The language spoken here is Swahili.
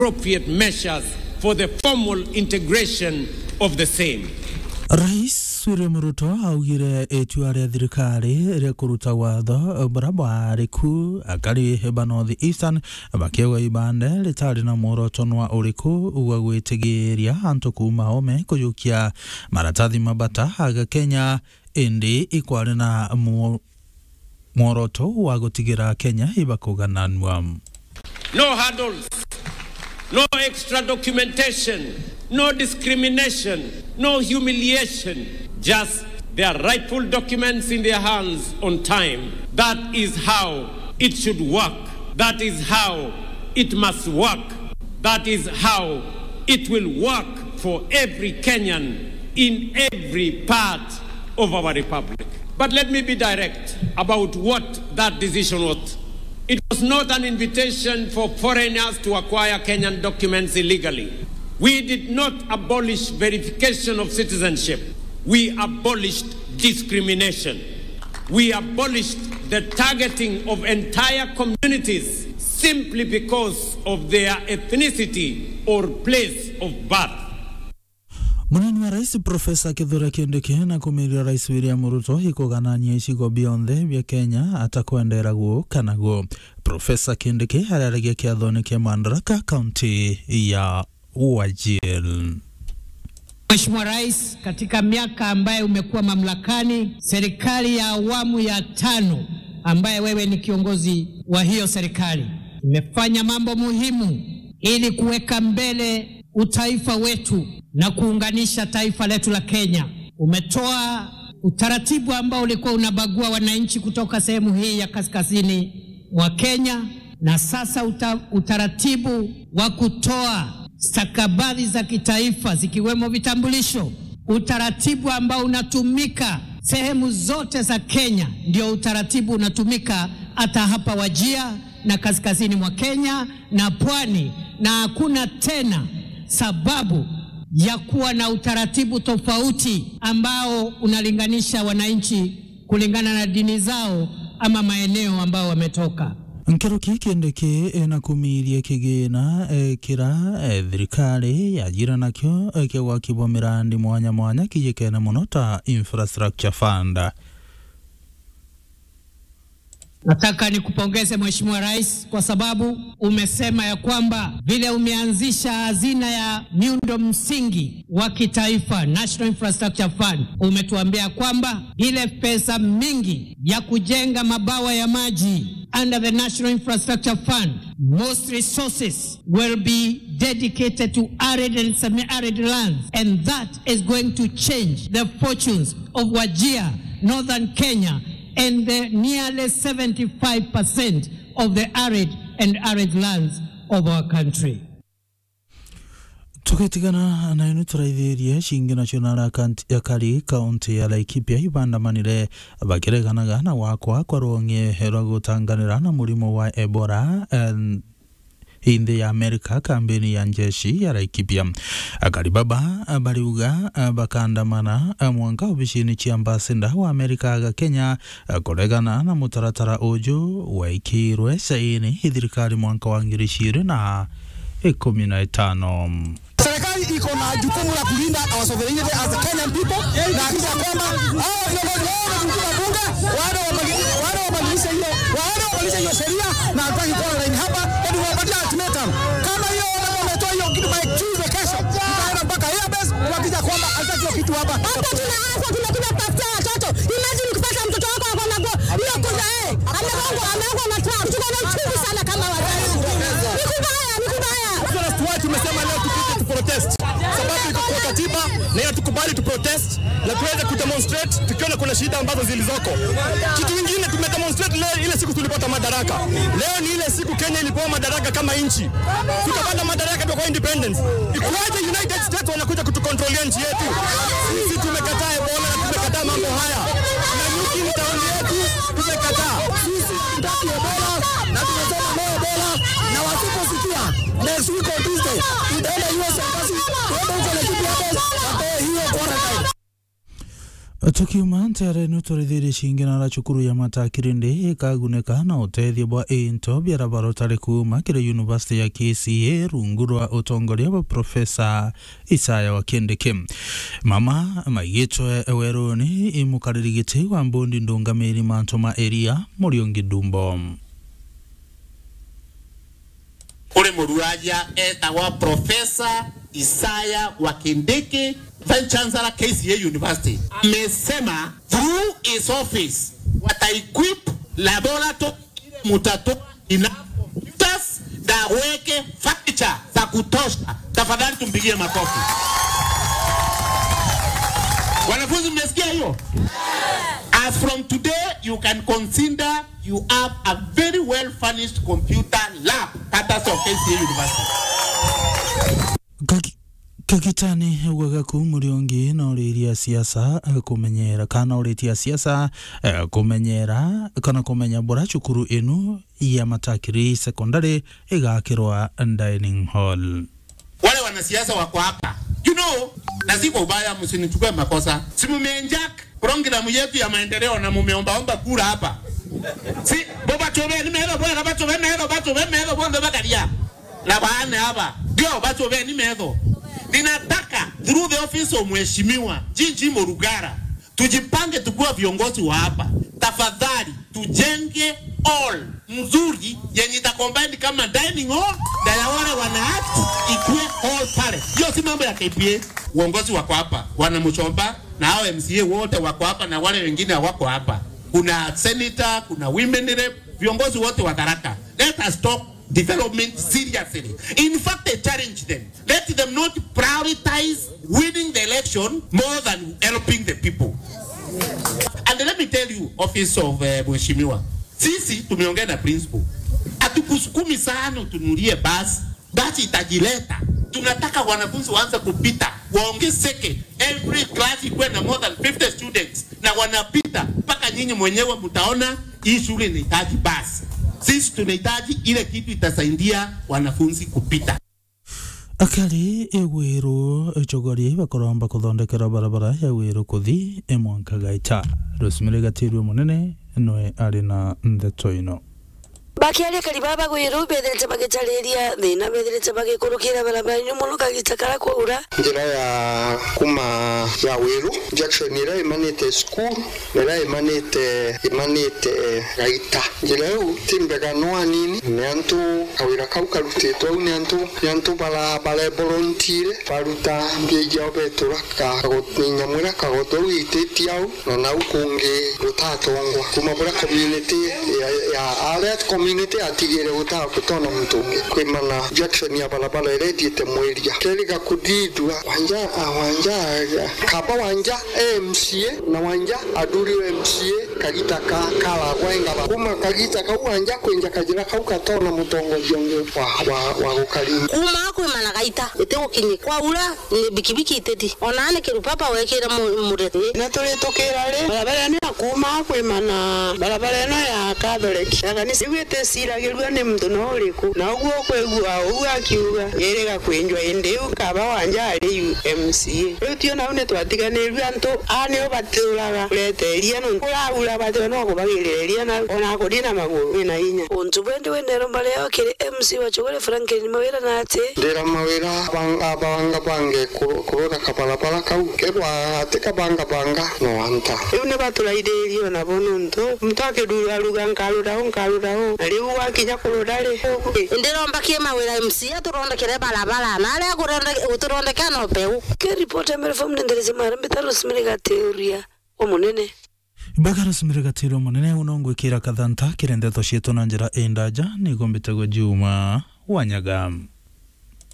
appropriate measures for the formal integration of the same. Rais William Ruto augire itua rĩa thirikari rĩa kũruta watho buria bwariku akari ba North Eastern bakiuga ibande ritarĩ na muorotonwa ũrĩkũ wa gwĩtigĩria antu kuma ome kũiyũkia maratathi mabata aga Kenya indi ikwarĩ na muoroto wa gũtigĩra Kenya ibakũgananwa No hurdles, no extra documentation, no discrimination, no humiliation, just their rightful documents in their hands on time. That is how it should work. That is how it must work. That is how it will work for every Kenyan in every part of our republic. But let me be direct about what that decision was. It was not an invitation for foreigners to acquire Kenyan documents illegally. We did not abolish verification of citizenship. We abolished discrimination. We abolished the targeting of entire communities simply because of their ethnicity or place of birth. munini wa rais profesa kithure kindiki na kumiria rais william ruto ikuganania icigo bionthe bia kenya atakwendera guo kana guo profesa kindiki araragia kiathoni kia mandaraka kaunti ya wajir Mheshimiwa Rais, katika miaka ambayo umekuwa mamlakani, serikali ya awamu ya tano ambaye wewe ni kiongozi wa hiyo serikali imefanya mambo muhimu ili kuweka mbele utaifa wetu na kuunganisha taifa letu la Kenya. Umetoa utaratibu ambao ulikuwa unabagua wananchi kutoka sehemu hii ya kaskazini mwa Kenya, na sasa uta, utaratibu wa kutoa stakabadhi za kitaifa zikiwemo vitambulisho, utaratibu ambao unatumika sehemu zote za Kenya, ndio utaratibu unatumika hata hapa Wajia na kaskazini mwa Kenya na pwani, na hakuna tena sababu ya kuwa na utaratibu tofauti ambao unalinganisha wananchi kulingana na dini zao ama maeneo ambao wametoka. nkero ki kindiki na kumiria kigina kira thirikari yajira nakio kia gwakibwa mirandi mwanya mwanya kijikene muno ta infrastructure fund Nataka nikupongeze Mheshimiwa Rais kwa sababu umesema ya kwamba vile umeanzisha hazina ya miundo msingi wa kitaifa National Infrastructure Fund, umetuambia kwamba ile pesa mingi ya kujenga mabawa ya maji under the National Infrastructure Fund, most resources will be dedicated to arid and semi-arid lands and that is going to change the fortunes of Wajir, Northern Kenya and the nearly 75% of the arid and arid lands of our country. tugitigana na inu turaithĩrie cingi nacio na akari kaunti ya laikipia ibandamanire bakireganaga na wakwa kwa rwong'e rwa gutanganira na murimo wa ebola en, hindi ya amerika kambeni ya njeshi ya laikipia akaribaba bariuga bakandamana mwanka obicini cia ambasada wa amerika aga kenya kuregana na mutaratara uju waikirwe saini thirikari mwanka wa ngiri ciri na ikumi na itano Serikali iko na jukumu la kulinda our sovereignty as the Kenyan people na hakisha kwamba hao viongozi wao wamekuja bunge wale wale wabadilishe hiyo wale wabadilishe hiyo sheria na hataki kuwa line hapa ili wapatie ultimatum. Kama hiyo wametoa hiyo kitu by Tuesday kesho, tutaenda mpaka airbase kuhakikisha kwamba hataki hiyo kitu hapa. Hapa tuna afya tunakuja kutafutia watoto. Imagine ukipata mtoto wako ako na go hiyo kuza eh, ameongwa ameongwa na trap. Tuko na uchungu sana kama wazazi. Ni kubaya, ni kubaya. That's why tumesema leo tupite tu protest, sababu iko kwa katiba na hiyo tukubali tu protest na tuweze kudemonstrate tukiona kuna shida ambazo zilizoko. Kitu kingine tumedemonstrate leo, ile siku tulipata madaraka. Leo ni ile siku Kenya ilipewa madaraka kama nchi, tukapata madaraka kwa independence. Ikuwaje United States wanakuja kutukontrolia nchi yetu? Sisi tumekataa Ebola na tumekataa mambo haya, na nyuki ni taoni yetu, tumekataa. Sisi tutaki Ebola na tumesema no Ebola, na wasiposikia next week on Tuesday tutaenda US embassy, tuende huko Laikipia House, watoe hiyo quarantine. tukiuma ntere nuturithirie cingina cukuru ya matakirindi ikagunika na uteithio bwa into biarabara tari kuma kiri yunivasiti ya KCA rungu rwa utongoria wa profesa Isaya wa Kindiki mama maigitwe weruni imukariri giti wa mbundi ndungamiri mantu ma eria muriungi dumbo uri muruaja etagwa profesa Isaya wa Kindiki Vice Chancellor KCA University amesema through his office wataequip laboratory ile mutatoa enough computers na weke furniture za kutosha. Tafadhali tumpigie makofi. Wanafunzi, mmesikia hiyo? As from today, you can consider you have a very well furnished computer lab courtesy of KCA University. Kagi- kagitani gwagaku muriungi na uriria siasa eh, kumenyera kana uritia siasa eh, kumenyera kana kumenya bora cukuru inu ya matakiri secondary igakirwa dining hall wale wanasiasa wako hapa you know, na si kwa ubaya, msinichukue makosa. Si mumeenjak programu yetu ya maendeleo na mumeombaomba kura hapa, si boba chobe nimeelo bwana bachobe meelo bachobe meelo bwana bakaria na baane hapa ndio bachobe nimeelo. Ninataka through the office of mheshimiwa Jinji Morugara tujipange tukuwa viongozi wa hapa. Tafadhali tujenge all mzuri yenye itacombine kama dining hall na ya wale wanaact ikuwe hall pale. Hiyo si mambo ya KPA. Uongozi wako hapa, wana Mchomba na hao MCA wote wako hapa na wale wengine hawako hapa. Kuna senator, kuna women rep, viongozi wote wa Tharaka. Let us talk development seriously. In fact, I challenge them. Let them not prioritize winning the election more than helping the people. And let me tell you, office of uh, mheshimiwa, sisi tumeongea na principal, hatukusukumi sana tunulie basi, basi itajileta. Tunataka wanafunzi waanze kupita, waongezeke, every class ikuwe na more than 50 students, na wanapita mpaka nyinyi mwenyewe mtaona hii shule inahitaji basi. Sisi tunahitaji ile kitu itasaidia wanafunzi kupita. akari igwiru icogoria bakoromba kuthondekera barabara ya wiru kuthi imwanka gaita rosemary gatirwe munene noe ari na ndeto ino bakiaria kariba bagwiru bethirite bagitariria thina bethirite bagikurukira barabara-ini muno kagita kara kwaura njira ya kuma ya wiru junction ira imanite school ira imanite imanite gaita njira iu ti mbega no anini ni antu kawira kau karutitwo au ni antu ni antu bara barebolontire baruta mbia iao betura nyamũ ĩrĩa kagoto au ĩitĩtie au na nau kũngĩ gũtatongwa kuma bũrĩa community ya ya aret community atigire gũtaga gũtona mũtũngĩ kwĩmana junction ya barabara ĩrĩa ĩthiĩte mweria keri gakudidwa wanja ah, wanja ah, kaba wanja MCA na wanja aduriwe MCA kagita ka kalagwa engaba kuma kagita kau wanja kwenja kajira kau katona mũtongoria ũngĩ wa wa wa gũkaringa kuma kwimana gaita ite gukinyi kwaura ni bikibiki iteti ona ni kirupapa wekira murete na tũrĩtũkĩra rĩ barabara ĩno ya kuma kwĩmana barabara ĩno ya katholeki na kanitha igwĩte ciragĩrua nĩ mũndũ no ũrĩkũ na ũguo kwĩgua ũguo akiuga ĩrĩga kwĩnjwa ĩndĩ ũũ kaba wanja arĩ MCA rĩu tio nau nĩ twatiganĩrue antũ a nĩo batũraga kũreteria no kũraura batĩo no kũbagĩrĩria na ona kũthi na magũrũ wĩna hinya untu bwendi wendero mbaria wakiri MC wachugure Franklin mawira na ati ndĩra mawĩra banga banga bange kũrũra kabarabara kau kebwa atĩ kabanga banga no anta rĩu nĩ batũraithĩrio nabo nũntũ mũtũ akĩrugaruga nkarũraũ nkarũraũ na rĩu wakinya kũrũra rĩ ndirombakie mawira MC aturondekere barabara na aria guturondeka no peu ke report ya mere fom nendereze mara mbitaro simire gateoria wa munene baga rosemary gatirwe munene uno ngwikira kathanta kiri ndeto cietu na njira indaja nigo mbitagwo juma wanyaga